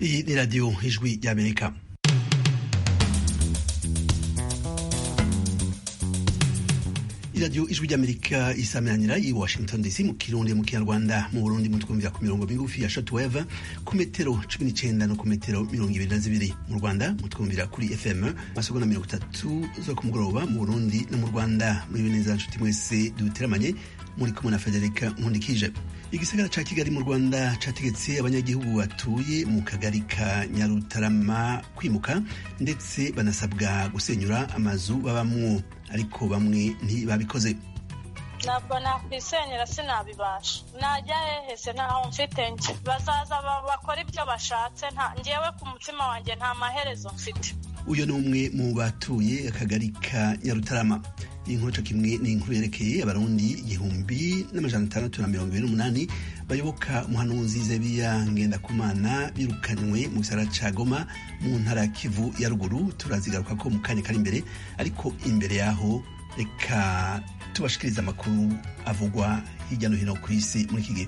Iyi ni radiyo ijwi ry'amerika iradiyo ijwi ry'amerika isameranira i washington dc mu kirundi mu kinyarwanda mu burundi mutwumvira ku mirongo migufi ya shortwave ku metero cumi n'icenda no ku metero mirongo ibiri na zibiri mu rwanda mutwumvira kuri fm masegonda mirongo itatu zo ku mugoroba mu burundi no mu rwanda muri neza nshuti mwese duteramanye muri kumwe na federika nkundikije igisagara ca kigali mu rwanda categetse abanyagihugu batuye mu kagari ka nyarutarama kwimuka ndetse banasabwa gusenyura amazu babamwo ariko bamwe ntibabikoze ntabwo nakwisenyera sinabibasha najya hehese ntaho mfite njye bazaza bakora ibyo bashatse ngewe ku mutima wanjye nta maherezo mfite uyu ni umwe mu batuye akagari ka nyarutarama iyi nkuru co kimwe ni inkuru yerekeye abarundi igihumbi n'amajana atandatu na mirongo ibiri n'umunani bayoboka umuhanuzi zebiya ngendakumana birukanywe mu gisagara ca goma mu ntara ya kivu ya ruguru turazigaruka ko mu kanya kari imbere ariko imbere yaho reka tubashikiriza amakuru avugwa hirya no hino ku isi muri iki gihe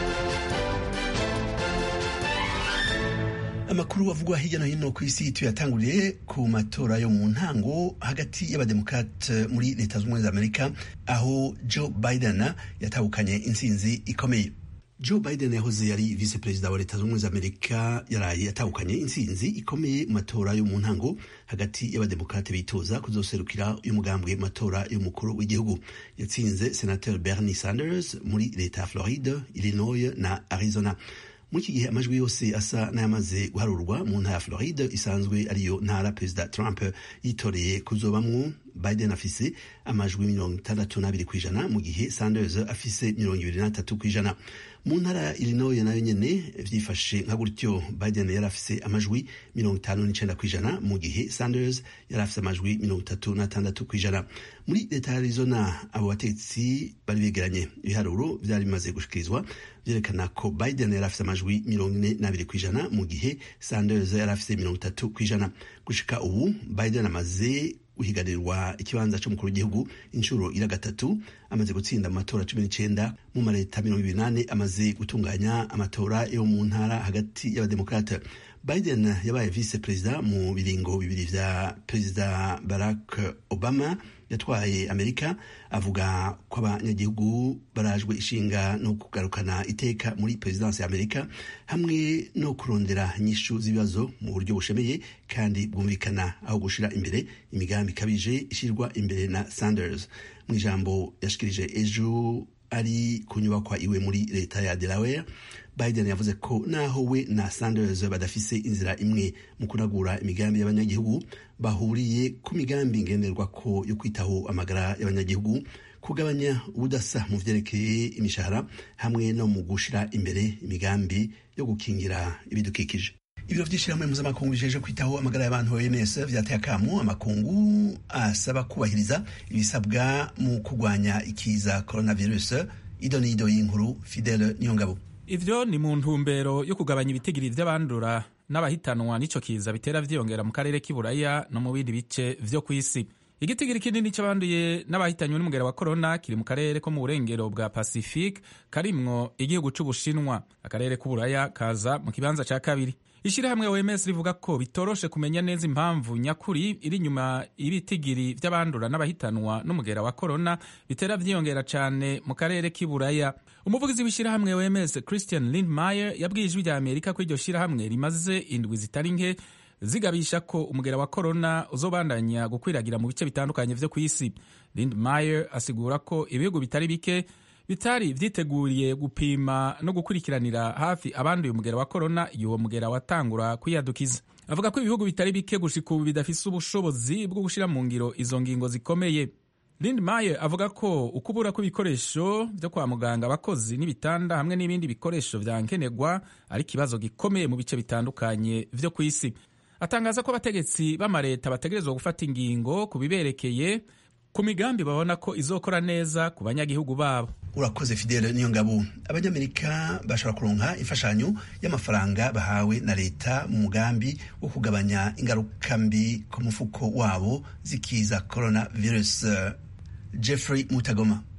amakuru avugwa hirya no hino ku isi tuyatanguriye ku matora yo mu ntango hagati y'abademokrate muri leta z'ubumwe za amerika aho joe biden yatahukanye intsinzi ikomeye joe biden yahoze yari vice perezida wa leta z'ubumwe za amerika yaraye yatahukanye intsinzi ikomeye mu matora yo mu ntango hagati y'abademokrate bitoza kuzoserukira y'umugambwe mu matora y'umukuru w'igihugu yatsinze senateur bernie sanders muri leta ya floride illinois na arizona muri iki gihe amajwi yose asa n'ayamaze guharurwa mu ntara ya floride isanzwe ariyo ntara perezida trump yitoreye kuzobamwo biden afise amajwi mirongo itandatu n'abiri ku ijana mu gihe sanders afise mirongo ibiri n'atatu ku ijana mu ntara ya illinois nayo nyene vyifashe nka gutyo biden yari afise amajwi mirongo itanu n'icenda ku ijana mu gihe sanders yari afise amajwi mirongo itatu n'atandatu ku ijana muri leta ya arizona abo bategetsi bari begeranye ibiharuro vyari bimaze gushikirizwa vyerekana ko biden yari afise amajwi mirongo ine n'abiri ku ijana mu gihe sanders yari afise mirongo itatu ku ijana gushika ubu biden amaze guhiganirwa ikibanza c'umukuru w'igihugu inshuro ira gatatu amaze gutsinda mu matora cumi n'icenda mu mareta mirongo ibiri nane amaze gutunganya amatora yo mu ntara hagati y'abademokrate biden yabaye vice perezida mu biringo bibiri vya perezida barack obama yatwaye amerika avuga ko abanyagihugu barajwe ishinga no kugarukana iteka muri perezidansi ya amerika hamwe no kurondera inyishu z'ibibazo mu buryo bushemeye kandi bwumvikana aho gushira imbere imigambi ikabije ishirwa imbere na sanders mu ijambo yashikirije ejo ari ku nyubakwa iwe muri leta ya delaware biden yavuze ko naho we na sanders badafise inzira imwe mu kunagura imigambi y'abanyagihugu bahuriye ku migambi ngenderwako yo kwitaho amagara y'abanyagihugu kugabanya ubudasa mu vyerekeye imishahara hamwe no mu gushira imbere imigambi yo gukingira ibidukikije ibiro vy'ishirahamwe mpuzamakungu bijeje kwitaho amagara y'abantu OMS vyateye akamu amakungu asaba kubahiriza ibisabwa mu kurwanya ikiza coronavirus idonido y'inkuru Fidele Niyongabo ivyo ni mu ntumbero yo kugabanya ibitigiri vy'abandura n'abahitanwa n'ico kiza bitera vyiyongera mu karere k'iburaya no mu bindi bice vyo kw'isi igitigiri kinini c'abanduye n'abahitanywe n'umugera wa korona kiri mu karere ko mu burengero bwa pacifique karimwo igihugu c'ubushinwa akarere k'uburaya kaza mu kibanza ca kabiri ishirahamwe OMS rivuga ko bitoroshe kumenya neza impamvu nyakuri iri nyuma y'ibitigiri vy'abandura n'abahitanwa n'umugera wa korona bitera vyiyongera cane mu karere k'iburaya umuvugizi w'ishirahamwe OMS Christian Lindmeier yabwiye ijwi rya Amerika ko iryo shirahamwe rimaze indwi zitari nke zigabisha ko umugera wa korona uzobandanya gukwiragira mu bice bitandukanye vyo kw'isi Lindmeier asigura ko ibihugu bitari bike bitari vyiteguriye gupima no gukurikiranira hafi abanduye umugera wa korona igihe uwo mugera watangura kwiyadukiza avuga ko ibihugu bitari bike gushika ubu bidafise ubushobozi bwo gushira mu ngiro izo ngingo zikomeye Lindmeier avuga ko ukubura kw'ibikoresho vyo kwa muganga abakozi n'ibitanda hamwe n'ibindi bikoresho vya nkenerwa ari ikibazo gikomeye mu bice bitandukanye vyo kw'isi atangaza ko abategetsi b'amareta bategerezwa gufata ingingo ku biberekeye ku migambi babona ko izokora neza ku banyagihugu babo urakoze fidele niyo ngabo abanyamerika bashobora kuronka imfashanyo y'amafaranga bahawe na leta mu mugambi wo kugabanya ingaruka mbi ku mufuko wabo zikiza corona virus jeffrey mutagoma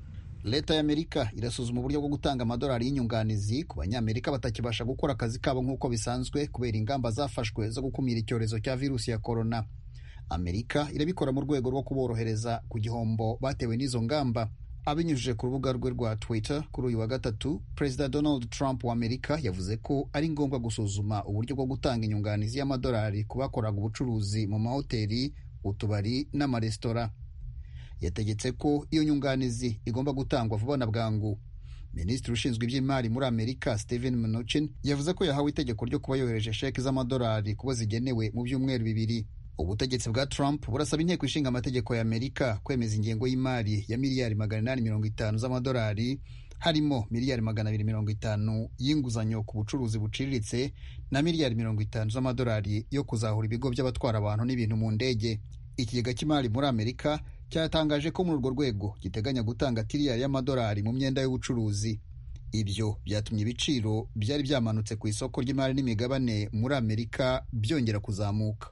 leta y'amerika irasuzuma uburyo bwo gutanga amadolari y'inyunganizi ku banyamerika batakibasha gukora akazi kabo nk'uko bisanzwe kubera ingamba zafashwe zo gukumira icyorezo cya virusi ya korona amerika irabikora mu rwego rwo kuborohereza ku gihombo batewe n'izo ngamba abinyujije ku rubuga rwe rwa twitter kuri uyu wa gatatu perezida donald trump wa amerika yavuze ko ari ngombwa gusuzuma uburyo bwo gutanga inyunganizi y'amadolari ku bakoraga ubucuruzi mu mahoteli utubari n'amaresitora yategetse ko iyo nyunganizi igomba gutangwa vuba na bwangu minisitiri ushinzwe iby'imari muri amerika steven mnuchin yavuze ko yahawe itegeko ryo kuba yohereje sheki z'amadolari kubo zigenewe mu byumweru bibiri ubutegetsi bwa trump burasaba inteko ishinga amategeko ya amerika kwemeza ingengo y'imari ya miliyari magana inani mirongo itanu z'amadolari harimo miliyari magana abiri mirongo itanu y'inguzanyo ku bucuruzi buciriritse na miliyari mirongo itanu z'amadolari yo kuzahura ibigo by'abatwara abantu n'ibintu mu ndege ikigega cy'imari muri amerika cyatangaje ko muri urwo rwego giteganya gutanga tiriyari y'amadolari mu myenda y'ubucuruzi ibyo byatumye ibiciro byari byamanutse ku isoko ry'imari n'imigabane muri amerika byongera kuzamuka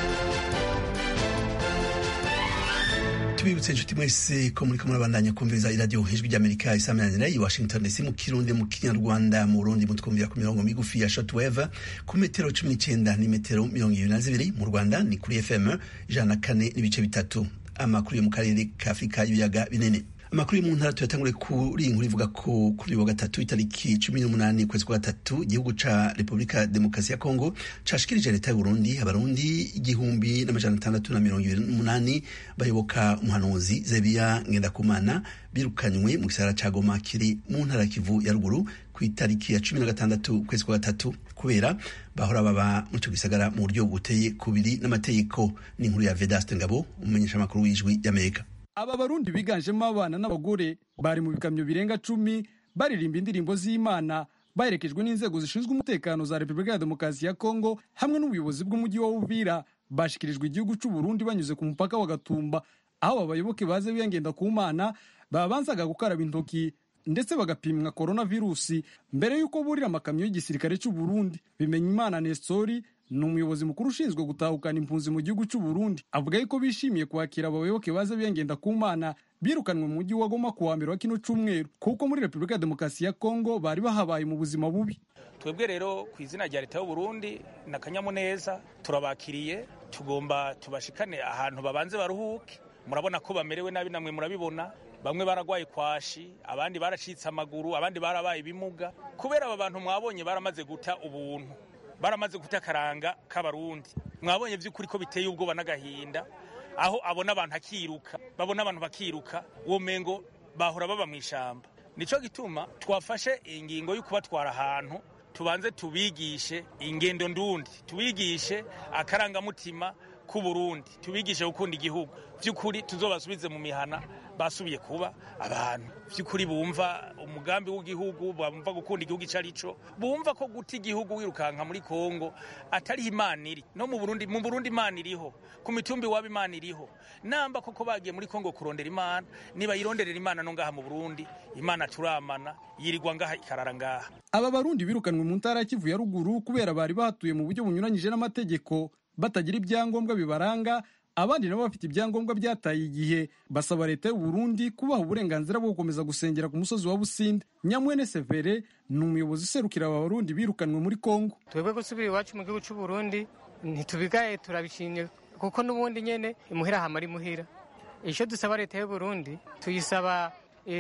tubibutse inshuti mwese ko muri kumwe murabandanya kumviriza iradiyo ijwi ry'amerika isaminanira i washington dc mu kirundi mu kinyarwanda mu burundi mutwumvira ku mirongo migufi ya shotweve ku metero cumi n'icyenda n'imetero mirongo ibiri na zibiri mu rwanda ni kuri fm ijana na kane n'ibice bitatu amakuru yo mu karere ka afurika y'ibiyaga binini amakuru yo mu ntara tuyatangure kuri iyi nkuru ivuga ko kuri wa gatatu itariki cumi n'umunani ukwezi kwa gatatu igihugu ca repubulika demokarasi ya kongo cashikirije leta y'uburundi abarundi igihumbi n'amajana atandatu na mirongo ibiri n'umunani bayoboka umuhanuzi zebiya ngendakumana birukanywe mu gisagara ca goma kiri mu ntara kivu ya ruguru ku itariki ya cumi na gatandatu ukwezi kwa gatatu kubera bahora baba mu ico gisagara mu buryo buteye kubiri n'amategeko n'inkuru ya vedaste ngabo umumenyeshamakuru w'ijwi ry'amerika aba barundi biganjemo abana n'abagore bari mu bikamyo birenga cumi baririmba indirimbo z'imana baherekejwe n'inzego zishinzwe umutekano za repubulika ya demokarasi ya kongo hamwe n'ubuyobozi bw'umujyi wa uvira bashikirijwe igihugu cy'u burundi banyuze ku mupaka wa gatumba aho abayoboke baze biyangenda ku mana babanzaga gukaraba intoki ndetse bagapimwa korona virusi mbere y'uko burira amakamyo y'igisirikare cy'u burundi bimenya imana nestori ni umuyobozi mukuru ushinzwe gutahukana impunzi mu gihugu cy'u Burundi avuga yuko bishimiye kwakira abayoboke baza biyengenda ku mana birukanwe mu mujyi wa Goma ku wa mbere wa kino cyumweru kuko muri Repubulika ya Demokarasi ya Kongo bari bahabaye mu buzima bubi twebwe rero ku izina rya leta y'u Burundi na kanyamuneza turabakiriye tugomba tubashikane ahantu babanze baruhuke murabona ko bamerewe nabi namwe murabibona bamwe baragwaye kwashi abandi baracitse amaguru abandi barabaye ibimuga kubera aba bantu mwabonye baramaze guta ubuntu baramaze guta akaranga k'abarundi mwabonye by'ukuri ko biteye ubwoba n'agahinda aho abona abantu akiruka babona abantu bakiruka uwo mengo bahora baba mu ishyamba nicyo gituma twafashe ingingo yo kubatwara ahantu tubanze tubigishe ingendo ndundi tubigishe akarangamutima k'uburundi tubigishe gukunda igihugu by'ukuri tuzobasubize mu mihana basubiye kuba abantu by'ukuri bumva umugambi w'igihugu bumva gukunda igihugu icyo ari cyo bumva ko guta igihugu wirukanka muri kongo atariho imana iri no mu burundi mu burundi imana iriho ku mitumbi waba imana iriho namba koko bagiye muri kongo kurondera imana niba yironderera imana no ngaha mu burundi imana turamana yirirwa ngaha ikarara ngaha aba barundi birukanwe mu ntara ya kivu ya ruguru kubera bari bahatuye mu buryo bunyuranyije n'amategeko batagira ibyangombwa bibaranga abandi nabo bafite ibyangombwa byataye igihe basaba leta y'u Burundi kubaha uburenganzira bwo gukomeza gusengera ku musozi wa Businde Nyamwene Severe ni umuyobozi userukira aba barundi birukanwe muri Kongo twebwe gusubira iwacu mu gihugu cy'u Burundi ntitubigaye turabishimye kuko n'ubundi nyene imuhira hamara imuhira icyo dusaba leta y'u Burundi tuyisaba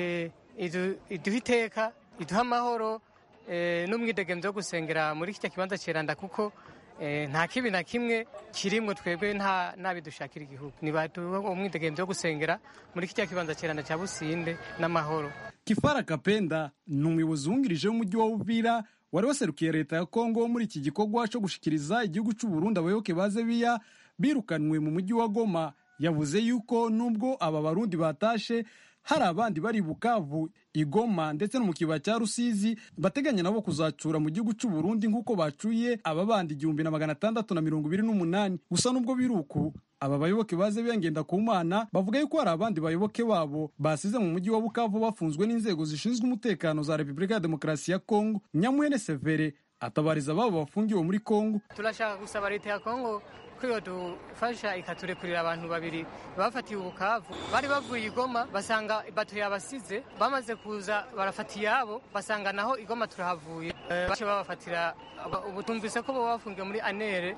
iduha iteka iduha amahoro n'umwidegemvyo wo gusengera muri kirya kibanza ceranda kuko nta kibi na kimwe kirimwo twebwe nta nabidushakira igihugu nibaduha umwidegemvyo wo gusengera muri kirya kibanza ceranda ca businde n'amahoro kifara kapenda ni umuyobozi wungirije w'umujyi wa uvira wari waserukiye leta ya kongo muri iki gikorwa cyo gushikiriza igihugu cy'u Burundi abayoboke ba zebiya birukanwe mu mujyi wa goma yavuze yuko nubwo aba barundi batashe hari abandi bari bukavu igoma ndetse no mu kibaya cya rusizi bateganya nabo kuzacura mu gihugu cy'u Burundi nk'uko bacuye aba bandi igihumbi na magana atandatu na mirongo ibiri n'umunani gusa nubwo biri uku aba bayoboke baze biyangenda ku mana bavuga yuko hari abandi bayoboke babo basize mu mujyi wa bukavu bafunzwe n'inzego zishinzwe umutekano za repubulika ya demokarasi ya kongo nyamwene severe atabariza ababo bafungiwe muri kongo turashaka gusaba leta ya kongo ko ko iyo dufasha ikaturekurira abantu babiri bafatiye ubukavu bari bavuye igoma basanga bato yabasize bamaze kuza barafata iyabo basanga naho igoma turahavuye bace babafatira ubu tumvise ko baba bafungiwe muri anere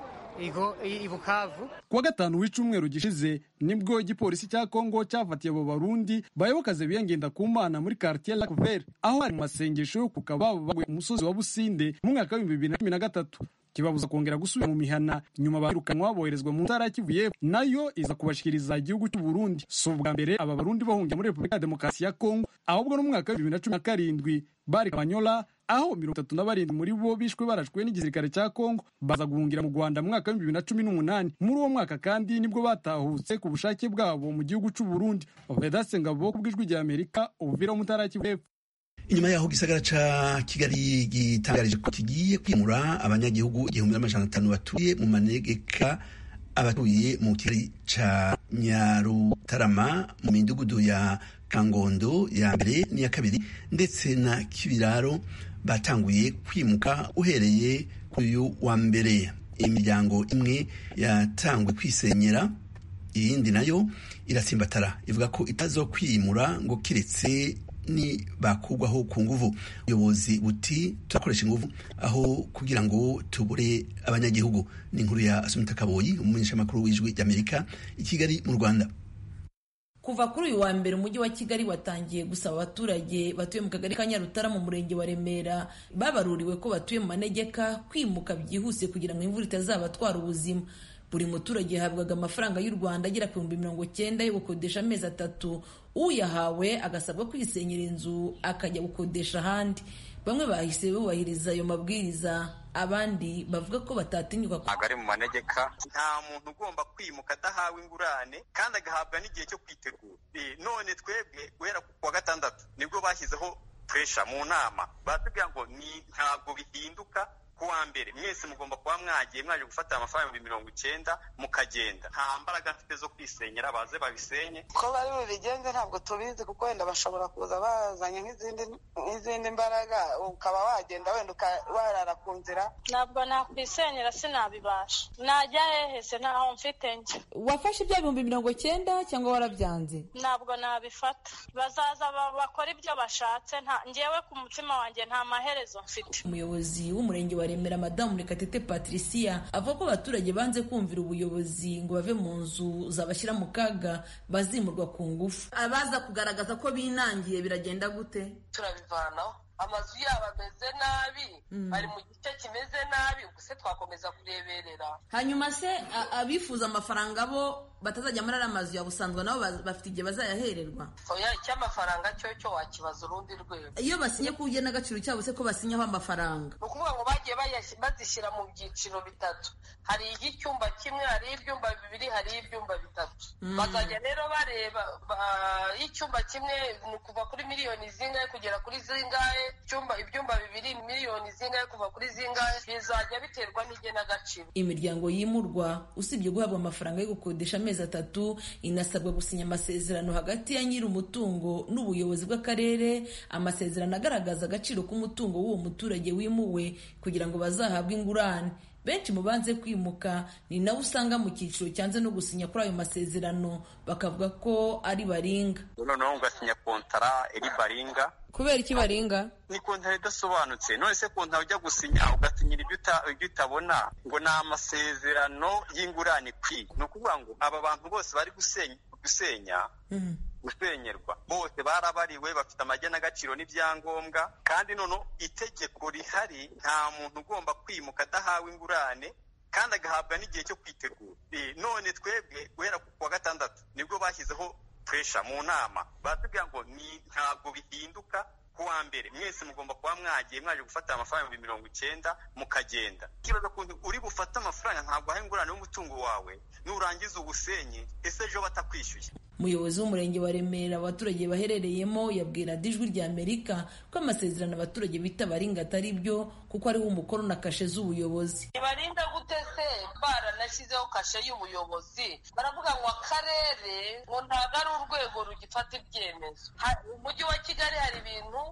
ibukavu kuwa gatanu w'icumweru gishize nibwo igipolisi cya kongo cyafatiye abo barundi bayobokaze biyangenda ku mana muri quartier lac vert aho hari mu masengesho yo kukaba baguye umusozi wa businde mu mwaka w'ibihumbi bibiri na cumi na gatatu kibabuza kongera gusubira mu mihana nyuma bahirukanwa boherezwa mu ntara ya kivu y'epfo nayo iza kubashikiriza igihugu cy'u burundi si ubwa mbere aba barundi bahungira muri repubulika ya demokarasi ya kongo ahubwo no mu mwaka w'ibihumbi bibiri na cumi na karindwi bari kabanyola aho mirongo itatu na barindwi muri bo bishwe barashwe n'igisirikare cya kongo baza guhungira mu rwanda mu mwaka w'ibihumbi bibiri na cumi n'umunani muri uwo mwaka kandi nibwo batahutse ku bushake bwabo mu gihugu cy'u burundi vedaste ngabo ku bw'ijwi rya amerika ubuvira wo mu ntara ya kivu y'epfo inyuma yaho gisagara ca kigali gitangarije ko kigiye kwimura abanyagihugu igihumbi n'amajana atanu batuye mu manegeka abatuye mu kigali ca nyarutarama mu midugudu ya kangondo ya mbere n'iya kabiri ndetse na kibiraro batanguye kwimuka uhereye kuri uyu wa mbere imiryango imwe yatanguye kwisenyera iyindi nayo iratsimbatara ivuga ko itazo kwimura ngo kiretse ni bakugwaho ku nguvu ubuyobozi buti turakoresha inguvu aho kugira ngo tubure abanyagihugu ni inkuru ya asumita kaboyi umumenyeshamakuru w'ijwi ry'amerika i kigali mu rwanda kuva kuri uyu wa mbere umujyi wa kigali watangiye gusaba abaturage batuye mu kagari ka nyarutara mu murenge wa remera babaruriwe ko batuye mu manegeka kwimuka byihuse kugira ngo imvura itazabatwara ubuzima buri muturage yahabwaga amafaranga y'u rwanda agera ku bihumbi mirongo cyenda yo gukodesha amezi atatu uyahawe agasabwa kwisenyera inzu akajya gukodesha ahandi bamwe bahise bubahiriza ayo mabwiriza abandi bavuga ko batatinyuka ntabwo ari mu manegeka nta muntu ugomba kwimuka adahawe ingurane kandi agahabwa n'igihe cyo kwitegura none twebwe guhera ku wa gatandatu nibwo bashyizeho puresha mu nama baratubwira ngo ni ntabwo bihinduka kuwa mbere mwese mugomba kuba mwagiye mwaje gufata amafaranga ibihumbi mirongo icyenda mukagenda nta mbaraga mfite zo kwisenyera baze babisenye ko bari bubigenze ntabwo tubizi kuko wenda bashobora kuza bazanye nk'izindi nk'izindi mbaraga ukaba wagenda wenda warara ku nzira ntabwo nakwisenyera sinabibasha najya hehe se ntaho mfite njye wafashe ibya bihumbi mirongo cyenda cyangwa warabyanze ntabwo nabifata bazaza bakora ibyo bashatse ngewe ku mutima wanjye nta maherezo mfite umuyobozi w'umurenge wa remera madamu murekatete patricia avuga ko abaturage banze kumvira ubuyobozi ngo bave mu nzu zabashyira mu kaga bazimurwa ku ngufu abaza kugaragaza ko binangiye biragenda gute turabivanaho amazu yabo ameze nabi ari mu gice kimeze nabi ubuse twakomeza kureberera hanyuma se abifuza amafaranga bo batazajya muri ariya mazu ya busanzwe nabo bafite igihe bazayahererwa oya icy'amafaranga cyo cyo wakibaza urundi rwego iyo basinye ku n'agaciro cyabo se ko basinyaho amafaranga ni ukuvuga ngo bagiye bazishyira mu byiciro bitatu hari icyumba kimwe hari ibyumba bibiri hari ibyumba bitatu bazajya rero bareba icyumba kimwe ni kuva kuri miliyoni zingahe kugera kuri zingahe ibyumba bibiri miliyoni zingahe kuva kuri zingahe bizajya biterwa n'igenagaciro imiryango yimurwa usibye guhabwa amafaranga yo gukodesha amezi atatu inasabwa gusinya amasezerano hagati ya nyiri umutungo n'ubuyobozi bw'akarere amasezerano agaragaza agaciro k'umutungo w'uwo muturage wimuwe kugira ngo bazahabwe ingurane benshi mu banze kwimuka ni nawe usanga mu cyiciro cyanze no gusinya kuri ayo masezerano bakavuga ko ari baringa noneho ugasinya kontara eri baringa kubera iki baringa ni kontara idasobanutse none se kontara ujya gusinya ugasinyira ibyo utabona ngo ni amasezerano y'ingurane kwi ni ukuvuga ngo aba bantu bose bari gusenya gusenyerwa bose barabariwe bafite amagenagaciro n'ibyangombwa kandi noneho itegeko rihari nta muntu ugomba kwimuka adahawe ingurane kandi agahabwa n'igihe cyo kwitegura none twebwe guhera ku wa gatandatu nibwo bashyizeho puresha mu nama baratubwira ngo ni ntabwo bihinduka kuwa mbere mwese mugomba kuba mwagiye mwaje gufata amafaranga ibihumbi mirongo icyenda mukagenda ikibazo kuntu uri bufate amafaranga ntabwo ahaye ingurane y'umutungo wawe nurangiza ubusenyi ese ejo batakwishyuye umuyobozi w'umurenge wa remera abaturage baherereyemo yabwira dijwi rya amerika ko amasezerano abaturage bita baringa atari byo kuko ariho umukono na kashe z'ubuyobozi barinda gute se baranashyizeho kashe y'ubuyobozi baravuga ngo akarere ngo ntabwo ari urwego rugifata ibyemezo umujyi wa kigali hari ibintu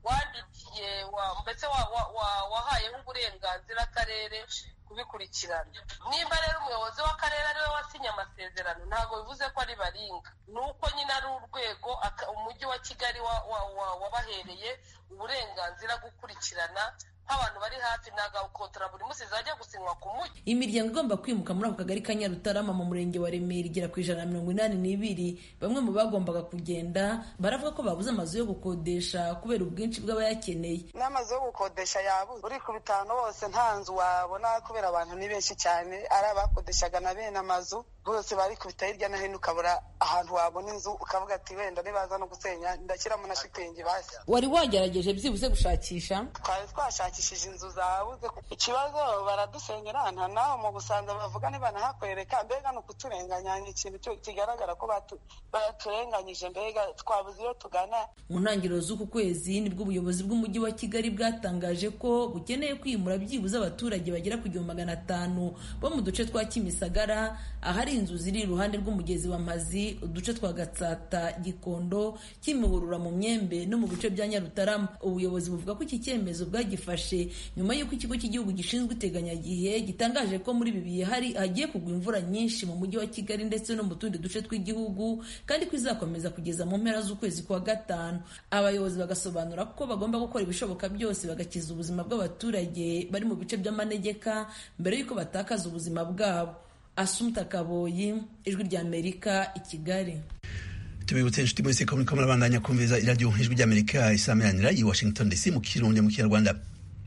wandikiye mbese wahayeho uburenganzira akarere kubikurikirana nimba rero umuyobozi w'akarere ariwe wasinye amasezerano ntabwo bivuze ko ari baringa ni uko nyine ari urwego umujyi wa kigali wabahereye uburenganzira gukurikirana nk'abantu bari hafi nagakotora buri munsi zajya gusinywa ku mujyi imiryango igomba kwimuka muri ako kagari ka nyarutarama mu murenge wa remera igera ku ijana na mirongo inani n'ibiri bamwe mu bagombaga kugenda baravuga ko babuze amazu yo gukodesha kubera ubwinshi bw'abayakeneye n'amazu yo gukodesha yabuze uri ku bitanu hose nta nzu wabona kubera abantu ni benshi cyane ari abakodeshaga na bene amazu bose bari kubita hirya no hino ukabura ahantu wabona inzu ukavuga ati wenda nibaza no gusenya ndashyiramo na shitingi basi wari wagerageje byibuze gushakisha twari twashakishije inzu zabuze ikibazo baradusenyera nta naho mu busanza bavuga nibanahakwereka mbega ni ukuturenganya ni ikintu kigaragara ko baturenganyije mbega twabuze iyo tugana mu ntangiriro z'uku kwezi nibwo ubuyobozi bw'umujyi wa kigali bwatangaje ko bukeneye kwimura byibuze abaturage bagera ku gihumbi magana atanu bo mu duce twa kimisagara ahari inzu ziri iruhande rw'umugezi wa mazi uduce twa gatsata gikondo kimihurura mu myembe no mu bice bya nyarutarama ubuyobozi buvuga ko iki cyemezo bwagifashe nyuma y'uko ikigo cy'igihugu gishinzwe iteganyagihe gitangaje ko muri ibi bihe hari hagiye kugwa imvura nyinshi mu mujyi wa kigali ndetse no mu tundi duce tw'igihugu kandi ko izakomeza kugeza mu mpera z'ukwezi kwa gatanu abayobozi bagasobanura ko bagomba gukora ibishoboka byose bagakiza ubuzima bw'abaturage bari mu bice by'amanegeka mbere y'uko batakaza ubuzima bwabo asumta kaboyi ijwi ry'amerika i kigali tubibutse inshuti mwese ko muriko murabandanya kumviza iradiyo ijwi ry'amerika isameranira i washington dc mu kirundi mu kinyarwanda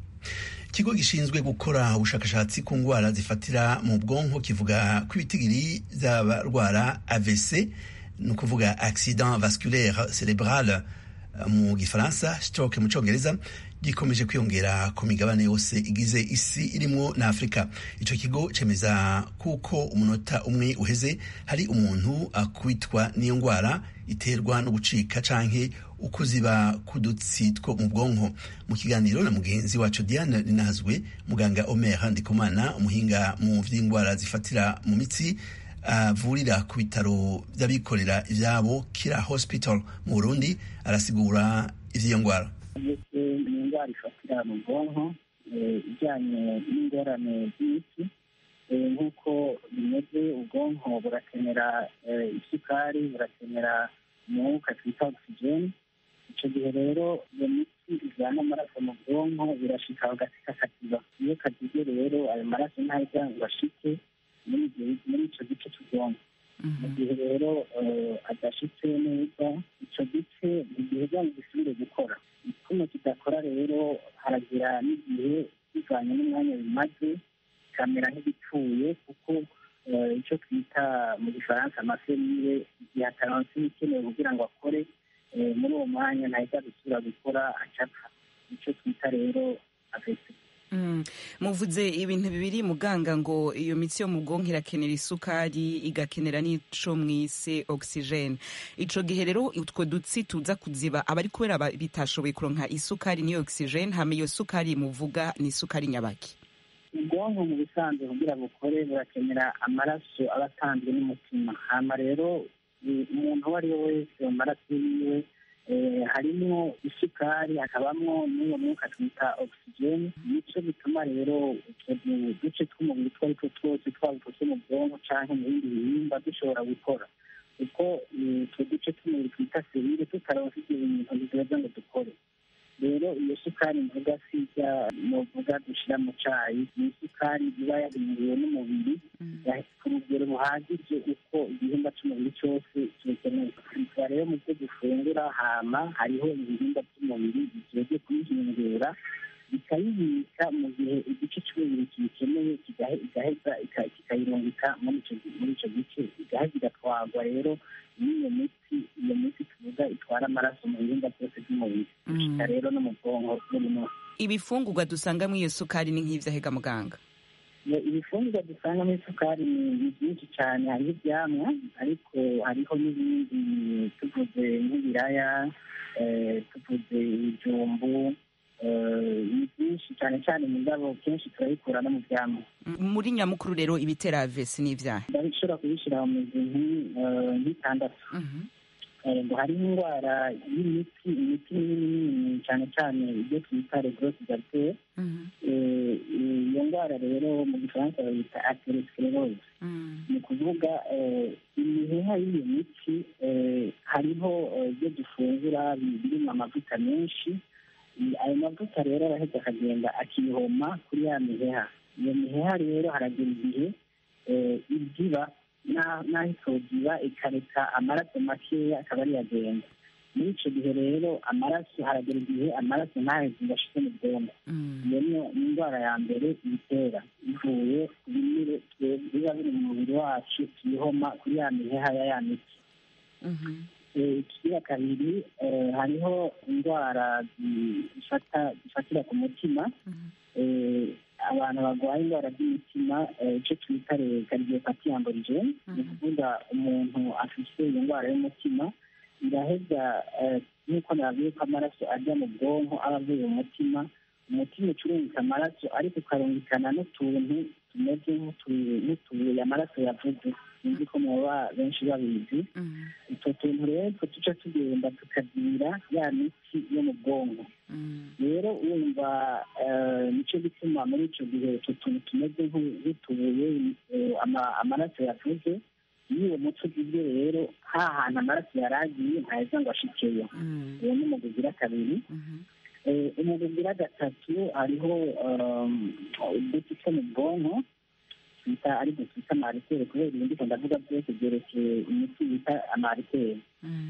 ikigo gishinzwe gukora ubushakashatsi ku ndwara zifatira mu bwonko kivuga ko ibitigiri by'abarwara avc ni ukuvuga accident vasculaire cerebral mu gifaransa stroke mu cyongereza gikomeje kwiyongera ku migabane yose igize isi irimo na afurika icyo kigo cemeza kuko umunota umwe uheze hari umuntu akwitwa n'iyo ndwara iterwa no gucika canke ukuziba kudutsi two mu bwonko mu kiganiro na mugenzi wacu diane ninazwe muganga omer ndikumana umuhinga mu vy'indwara zifatira mu mitsi avurira uh, ku bitaro by'abikorera ivyabo kira hospital mu burundi arasigura ivy'iyo ndwara indwara ifatira mu bwonko ijyanye n'ingorane z'imiti nk'uko bimeze ubwonko burakenera isukari burakenera umwuka twita ogisijeni icyo gihe rero iyo miti ijyana amaraso mu bwonko birashika hagati kakakiba iyo kagize rero ayo maraso ntajya ngo ashike muri icyo gice cy'ubwonko mu gihe rero adashitse neza icyo gice ntigiheza ngo gisubire gukora kuno kidakora rero haragira n'igihe bivanye n'umwanya bimaze bikamera nk'igipfuye kuko icyo twita mu gifaransa amaserire igihe ataronse ibikenewe kugira ngo akore muri uwo mwanya ntahita gusubira gukora acapfa icyo twita rero afesi muvuze ibintu bibiri muganga ngo iyo mitsi yo mu bwonko irakenera isukari igakenera n'ico mwise ogisijeni ico gihe rero utwo dutsi tuza kuziba abari kubera bitashoboye kuronka isukari n'iyo ogisijeni hama iyo sukari muvuga ni isukari nyabaki ubwonko mu busanzwe kugira bukore burakenera amaraso aba atanzwe n'umutima hama rero umuntu uwo ari we wese mu maraso yiwe harimo isukari hakabamo n'iyo mwuka twita ogisijeni nicyo bituma rero utwo duce tw'umubiri utwo ari two twose twaba utwo two mu bwonko cyangwa mu bindi bihimba dushobora gukora kuko utwo duce tw'umubiri twita serire tutaronse ibyo bintu biduheza ngo dukore rero iyo sukari mvuga sijya muvuga dushyira mu cyayi ni isukari iba yabingiwe n'umubiri ku rugero buhagije uko igihimba cy'umubiri cyose kibikeneye tuba rero mu byo dufungura hama hariho ibihimba by'umubiri bigiye kuyihingura bikayibika mu gihe igice cy'umubiri kibikeneye igaheza kikayirungika muri icyo gice igaheza igatwarwa rero n'iyo miti iyo miti tuvuga itwara amaraso mu bihimba byose by'umubiri gushika rero no mu bwonko buri munsi ibifungurwa dusangamo iyo sukari ni nk'ivyahega muganga ibifungurwa dusangamo isukari ni byinshi cyane hariho ibyamwa ariko hariho n'ibindi tuvuze nk'ibiraya tuvuze ibijumbu ni byinshi cyane cyane mu ndabo kenshi turabikura no mu byamwa muri nyamukuru rero ibitera avesi ni ibyaha ndabishobora kubishyira mu mizi nk'itandatu ngo hariho indwara y'imiti imiti minini minini cyane cyane ibyo twita regrosse gartere iyo ndwara rero mu gifaransa bayita atherosclerose ni ukuvuga imiheha y'iyo miti hariho ibyo dufungura birimo amavuta menshi ayo mavuta rero arahita akagenda akihoma kuri ya miheha iyo miheha rero haragera igihe ibyiba n'aho itogiba ikareka amaraso makeya akaba ariyo agenda muri icyo gihe rero amaraso haragera igihe amaraso ntaheze ngo ashike mu bwonko iyo niyo indwara ya mbere ibitera ivuye ku binure biba biri mu mubiri wacu tuyihoma kuri ya miheha ya ya miti ikigira kabiri hariho indwara zifatira ku mutima abantu barwaye indwara z'imitima icyo twita kardiopati amborigene ni ukuvuga umuntu afite iyo ndwara y'umutima iraheza nk'uko nababwiye ko amaraso ajya mu bwonko aba avuye mu mutima umutima ucurungika amaraso ariko ukarungikana n'utuntu tumeze nk'utubuye amaraso yavuze sinzi ko muba benshi babizi utwo tuntu rero two tuca tugenda tukagira ya miti yo mu bwonko rero wumva nicyo gituma muri icyo gihe utwo tuntu tumeze nk'utubuye amaraso yavuze iyo uwo muco ugizwe rero ha hantu amaraso yari agiye ntaheza ngo ashikeyo uwo ni umugwi ugira kabiri umugwi ugira gatatu hariho uduti two mu bwonko twita ari byo twita amariteri kubera ibindi ko ndavuga byose byerekeye imiti bita amariteri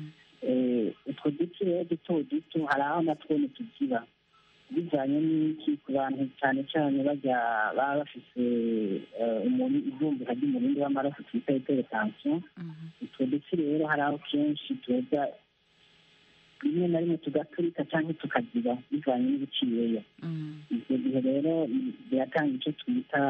utwo duti rero duto duto hari aho natwo ntitugira bijyanye n'iki ku bantu cyane cyane bajya baba bafite ivumbuka ry'umurindi w'amaraso twita iteretansiyo utwo duti rero hari aho kenshi tuza rimwe na rimwe tugaturika cyangwa tukagira bivanye n'ibiciyeyo ibyo gihe rero biratanga icyo twita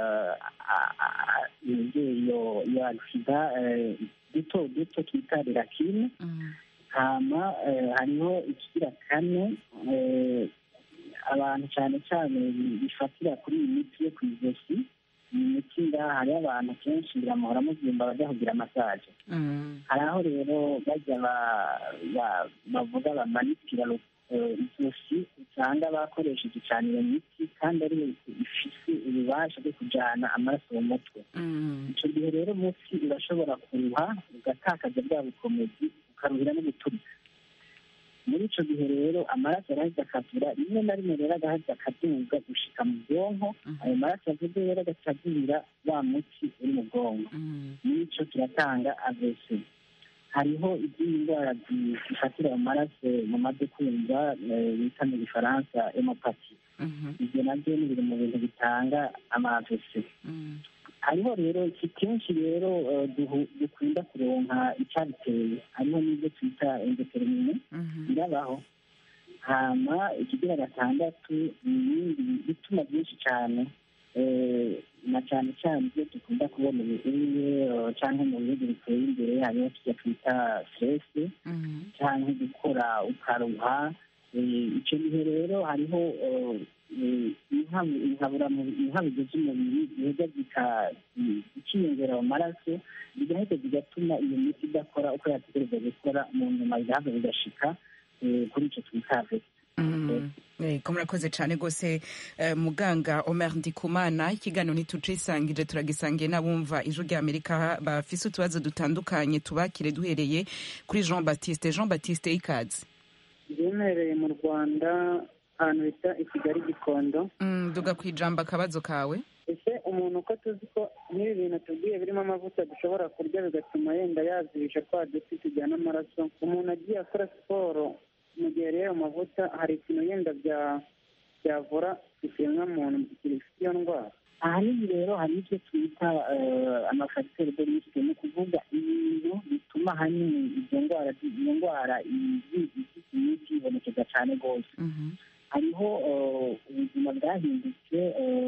iyo agisida duto duto twita rirakine hama hariho ikigira kane abantu cyane cyane bifatira kuri iyi miti yo ku ijosi iyi miti ngaha hariho abantu kenshi biramuhora muzimba bajya kugira masaje hari aho rero bajya bavuga bamanitira ijosi usanga bakoresheje cyane iyo miti kandi ariyo ifite ububasha bwo kujyana amaraso mu mutwe icyo gihe rero munsi urashobora kuruha ugatakaza bwa bukomezi ukaruhira no guturika muri icyo gihe rero amaraso arahita akavura rimwe na rimwe rero agahita akaduga gushika mu bwonko ayo maraso avuze rero agacagurira wa muti uri mu bwonko muri icyo kiratanga avese hariho izindi ndwara zifatira mu maraso mumaze kumva bita mu gifaransa emopati ibyo nabyo ni biri mu bintu bitanga amavese hariho rero iki kenshi rero dukunda kuronka icyabiteye hariho n'ibyo twita endotermine birabaho hama ikigira gatandatu ni ibindi bituma byinshi cyane na cyane cyane ibyo dukunda kubona ibihuye cyangwa mu bihugu biteye imbere hariho tujya twita stress cyangwa gukora ukaruha icyo gihe rero hariho inkabuzo z'umubiri ziheza zikiyongera mu maraso zigahita zigatuma iyo miti idakora uko yategereza gukora mu nyuma bigahava bigashika kuri icyo twita ko murakoze cyane rwose muganga Omer Ndikumana ikiganiro ntitucisangije turagisangiye n'abumva ijwi rya Amerika bafise utubazo dutandukanye tubakire duhereye kuri Jean Baptiste Jean Baptiste ikaze byemereye mu Rwanda ahantu bita i Kigali Gikondo duga ku ijambo akabazo kawe ese umuntu uko tuzi ko n'ibi bintu tubwiye birimo amavuta dushobora kurya bigatuma yenda yazibisha twa duti tujyana amaraso umuntu agiye akora siporo mu gihe rero amavuta hari ikintu yenda byavura ikiremwamuntu gifite iyo ndwara ahanini rero hari ibyo twita amafagiteri de risike ni ukuvuga ibintu bituma ahanini izo ndwara iyo ndwara imiti ibonekeza cyane rwose hariho ubuzima bwahindutse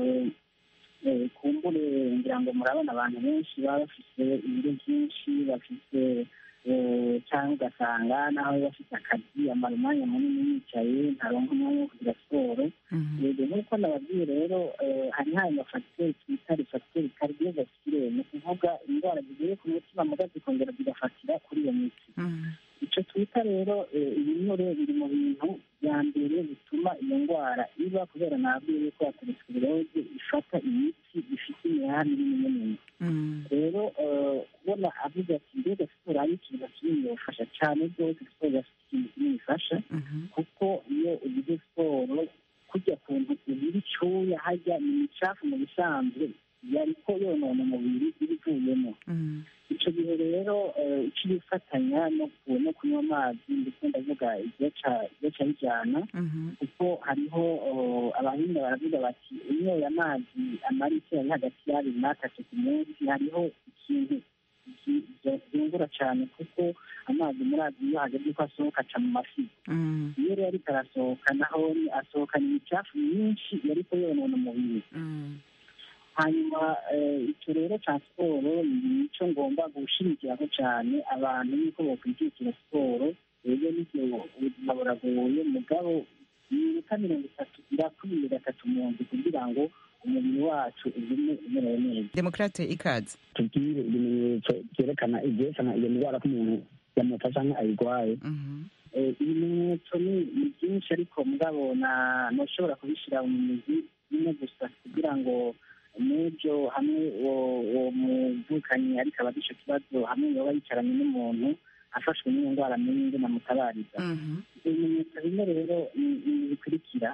kumbure ngira ngo murabona abantu benshi baba bafite ibiro byinshi bafite cyangwa ugasanga nawe bafite akazi amara umwanya munini yicaye ntaronka umwanya wo kugira siporo rero nk'uko nababwiye rero hari hari amafagiteri twita refagiteri kardiovasculaire ni ukuvuga indwara zigiye ku mutima muga zikongera zigafatira kuri iyo miti icyo twita rero ibinure biri mu bintu bya mbere bituma iyo ndwara iba kubera nabwiye yuko ateresikiroze ifata imiti ifite imihanda minini minini rero kubona avuga ati mbega siporo ari ikintu kinini yafasha cyane rwose siporo yafite ikintu kinini ifasha kuko iyo ugize siporo kujya ku nzu ubira icyuya hajya ni imicafu mu bisanzwe yariko yonona umubiri iba ivuyemo icyo gihe rero icyo bifatanya no kunywa amazi ndetse ndavuga igice bijyana kuko hariho abahinga baravuga bati unyoye amazi amara icyo ari hagati y'abiri n'atatu ku munsi hariho ikintu byungura cyane kuko amazi muri azi iyo hageze ko asohoka aca mu mafi iyo rero ariko arasohoka naho asohokana imicafu myinshi yariko yonona umubiri hanyuma icyo rero cya siporo ni icyo ngomba gushingiraho cyane abantu yuko bakwigishira siporo rero n'ibyo ubuzima buragoye mugabo iminota mirongo itatu irakwiye gatatu mu nzu kugira ngo umubiri wacu ugume umerewe neza demokrate ikaze tubwire ibimenyetso byerekana ibyerekana iyo ndwara ko umuntu yamufasha cyangwa ayirwaye ibimenyetso ni byinshi ariko mugabo ntushobora kubishyira mu mizi imwe gusa kugira ngo n'ibyo hamwe uwo muvukanyi ariko aba icyo kibazo hamwe yaba yicaranye n'umuntu afashwe n'iyo ndwara n'indi namutabariza ibimenyetso bimwe rero bikurikira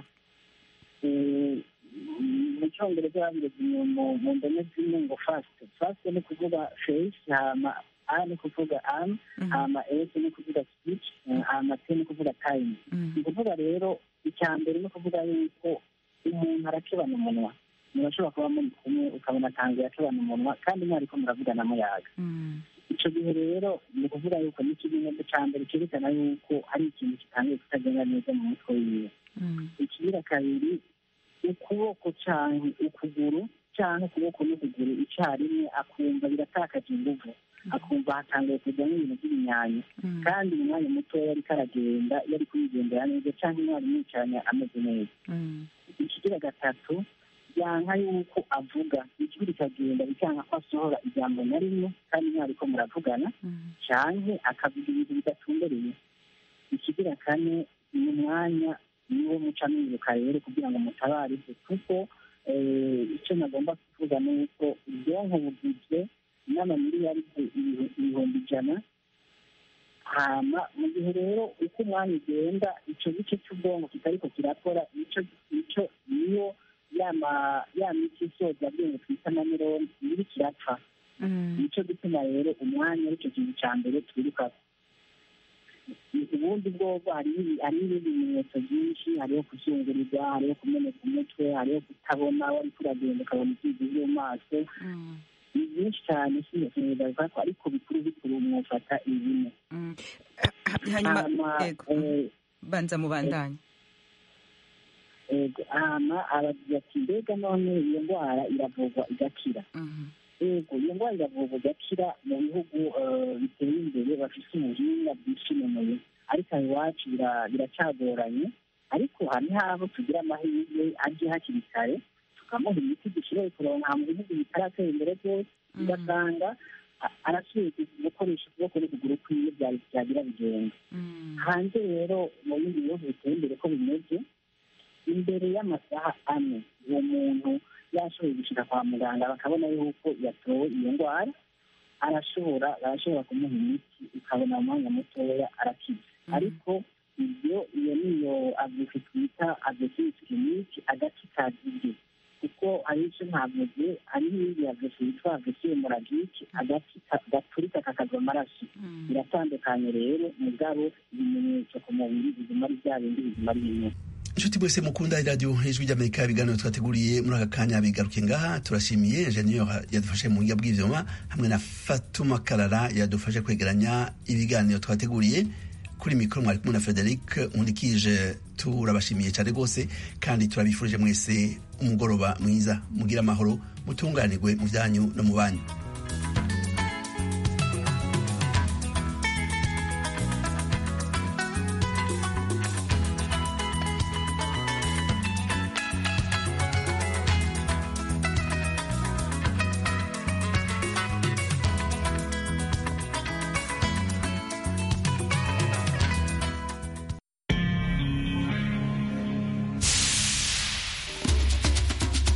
mu cyongereza babireze mu ndome zimwe ngo fasite fasite ni ukuvuga feyisi hama a ni kuvuga am hama esi ni kuvuga sipici hama te ni kuvuga tayimu ni ukuvuga rero icya mbere ni ukuvuga yuko umuntu arakebana umunwa murashobora kuba muri kumwe ukabona atangiye akebana umunwa kandi mwariko muravugana muyaga icyo gihe rero ni ukuvuga yuko ni ikimenyetso cya mbere cyerekana yuko hari ikintu kitangiye kutagenda neza mu mutwe wiwe ikigira kabiri ukuboko cyangwa ukuguru cyangwa ukuboko n'ukuguru icyarimwe akumva biratakaje inguvu akumva hatangiye kujyamo ibintu by'ibinyanyi kandi mu mwanya mutoya ariko aragenda yari kuyigendera neza cyangwa umwarimu yicaranye ameze neza ikigira gatatu byanka yuko avuga ijwi rikagenda bikanga ko asohora ijambo na rimwe kandi mwariko muravugana cyane akavuga ibintu bidatumbereye ikigira kane ni umwanya niwo muca mwiruka rero kugira ngo mutabarize kuko icyo nagomba kuvuga ni uko ubwonko bugizwe n'amamiliyaride ibihumbi ijana hama mu gihe rero uko umwanya ugenda icyo gice cy'ubwonko kitariko kirakora icyo icyo niyo ya miti isoza bwenge twita na mironi iri kirapfa nicyo gituma rero umwanya aricyo kintu cya mbere twiruka ubundi bwobwo hariho ibindi bimenyetso byinshi hariho kuzungurirwa hariho kumeneka umutwe hariho kutabona wari kuragenda ukabona ibyizi byo mu maso ni byinshi cyane sinzi ko ariko bikuru bikuru mwufata ibine hanyuma banza mubandanye hama aragira ati mbega none iyo ndwara iravurwa igakira yego iyo ndwara iravurwa igakira mu bihugu biteye imbere bafite ubuhinga bwishimemuye ariko aho iwacu biracagoranye ariko hari habo tugira amahirwe aje hakiri kare tukamuha imiti dushoboye kuronka mu bihugu bitaratera imbere byose ugasanga arasubiye gukoresha ukuboko n'ukuguru kwiwe byagira bigenda hanze rero mu bindi bihugu biteye imbere ko bimeze imbere y'amasaha ane uwo muntu yashoboye gushyira kwa muganga bakabona yuko yatowe iyo ndwara arashobora barashobora kumuha imiti ukabona mu mwanya mutoya arakiza ariko ibyo iyo niyo avuzi twita avesisi kiriniki agace kazibye kuko hari icyo ntavuze hari n'indi avesi yitwa avesi hemoragike agati gaturika kakava amaraso biratandukanye rero mugabo ibimenyetso ku mubiri biguma ari bya bindi biguma ari bimwe inshuti mwese mukunda iradiyo ijwi ry'amerika ibiganiro twateguriye muri aka kanya bigaruke ngaha turashimiye enjeniyeri yadufashe mu buhinga bw'ibyuma hamwe na fatuma karara yadufashe kwegeranya ibiganiro twateguriye kuri mikoro mwari kumwe na frederic nkundikije turabashimiye cyane rwose kandi turabifurije mwese umugoroba mwiza mugire amahoro mutunganirwe mu byanyu no mu banyu